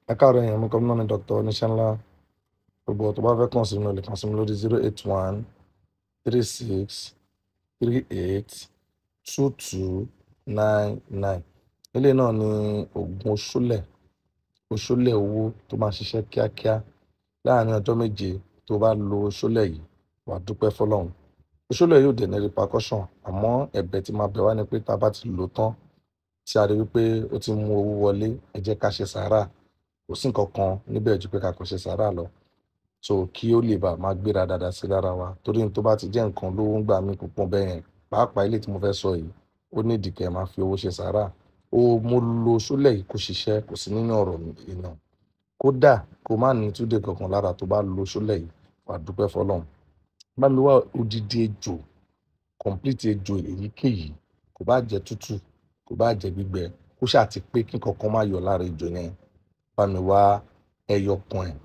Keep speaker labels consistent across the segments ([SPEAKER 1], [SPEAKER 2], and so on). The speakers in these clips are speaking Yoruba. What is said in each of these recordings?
[SPEAKER 1] ẹ káàárọ̀ èèyàn mi kọ́ náà ní dr oníṣẹ́ńlá gbogbo tó bá fẹ́ kàn sí mi lè kàn sí mi lórí zero eight one three six three eight two two nine nine eléyìí náà ni oògùn oṣólẹ̀ oṣólẹ̀ owó tó máa ṣiṣẹ́ kíákíá láàárín ọjọ́ méje tó bá lo oṣólẹ̀ yìí wà á dúpẹ́ fọlọ́run oṣólẹ̀ yóò dẹ̀ ní repercussion àmọ́ ẹ̀bẹ̀ tí máa bẹ̀ wá ni pé tá a bá ti lò tán tí a rí wípé ó ti mú owó wọlé ẹ jẹ́ ká ṣe sàárà kò sí nǹkan kan níbẹ̀ ju pé ká kàn ṣe sàárà lọ so kí ó lè bá máa gbéra dáadáa sí lára wa torí tó bá ti jẹ́ nǹkan lówó ń gbà mí púpọ̀ bẹ́ẹ̀ yẹn pàápàá ilé tí mo fẹ́ sọ yìí ó ní ìdìkẹ́ máa fi owó ṣe sàárà ó mo lo sólẹ̀ yìí kó ṣiṣẹ́ kò sí nínú ọ̀rọ̀ ìnà kódà kó má ní túdé kankan lára tó bá lo sólẹ̀ yìí wà á dúpẹ́ fọlọ́run bá mi wá odidi ejò complete ejò èyíkéyìí kò bá jẹ́ tútù kò bá jẹ́ gbígbẹ kó ṣáà ti pé kí kankan má yọ lára ejò yẹn bá mi wá ẹyọ kan ẹ̀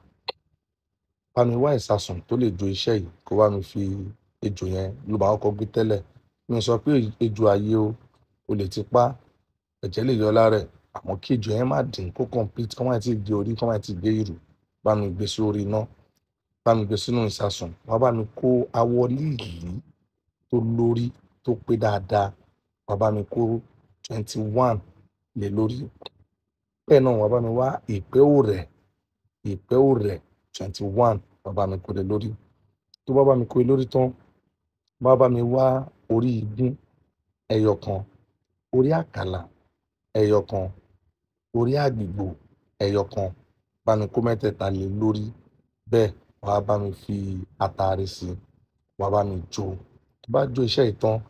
[SPEAKER 1] bá mi wá ìsasùn tó lè jo iṣẹ́ yìí kó bá mi fi ejò yẹn ló máa kọ́kọ́ gbé tẹ́lẹ̀ mi sọ pé ejò ayé o o lè ti pa ẹ̀jẹ̀ lè yọ lára ẹ̀ àmọ́ kí ejò yẹn má dín kó complete kó má ti gé orí kó má ti gé ìrù bá mi gbé sórí iná bá mi gbé sínú ìsasùn wá bá mi kó awọ líìlí tó lórí tó pé dáadáa wá bá mi kó twenty one lé lórí bẹ́ẹ̀ náà wá bá mi wá ìpẹ́ òrẹ̀ ìpẹ́ òrẹ̀ twenty one wá bá mi kó lé lórí tó bá bá mi kó lé lórí tán wá bá mi wá orí igún ẹyọ kan orí àkàlà ẹyọ kan orí àgbìgbò ẹyọ kan bá mi kó mẹ́tẹ̀ẹ̀ta lé lórí bẹ́ẹ̀ wá bá mi fi àtàrí sí wá bá mi jó tó bá jó iṣẹ́ yìí tán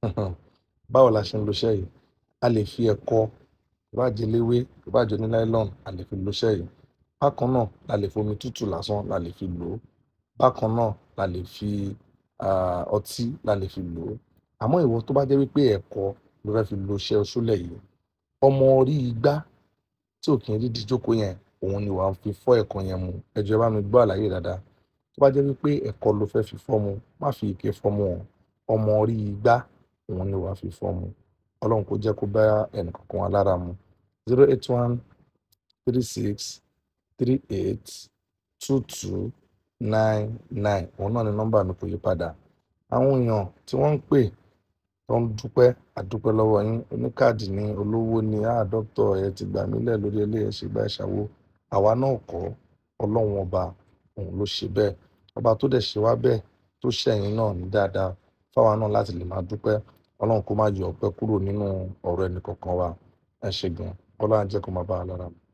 [SPEAKER 1] báwo la ṣe ń lo iṣẹ́ yìí a lè fi ẹ̀kọ tó bá jẹ léwé tó bá jẹ ní nylon a lè fi lo iṣẹ́ yìí bákan náà la lè fi omi tútù lásán la lè fi lò ó bákan náà la lè fi ọtí la lè fi lò ó àmọ́ ìwọ tó bá jẹ́ wípé ẹ̀kọ ló fẹ́ fi lo iṣẹ́ oṣólẹ̀ yìí ọmọ orí igbá tí ò kì í rí díjókòó yẹn òun ni wàá fi fọ́ ẹ̀kọ yẹn mu ẹ jọ̀ọ́ bá mi gbọ́ àlàyé dáadáa tó bá jẹ́ wípé ẹ̀kọ ló fẹ́ fi fọ́ mu má fi ike fọ́ mu o ọmọ orí igbá òun ni wàá fi fọ́ mu ọlọ́run kò jẹ́ kó bá ẹnì kankan wa lára mu zero eight one three six three eight two two nine nine òun náà ni nọ́mbà mi kò yí padà àwọn èèyàn tí wọ́n ń pè tó ń dúpẹ́ àdúpẹ́ lọ́wọ́ yín oníkáàdì ní olówó ní àá dókítà ẹ ti gbà mí lẹ̀ lórí eléyẹ ṣe gbà ṣàwó àwa náà kọ́ ọlọ́run ọba òun ló ṣe bẹ́ẹ̀ ọba tó dẹ̀ ṣe wá bẹ́ẹ̀ tó ṣẹ̀yìn náà ní dáadáa fáwa náà láti lè máa dúpẹ́ ọlọ́run kó má yọ ọpẹ́ kúrò nínú ọ̀rọ̀ ẹnì kọ̀ọ̀kan wa ẹ ṣe gan ọlọ́run á jẹ́ kó máa bá a lára mu.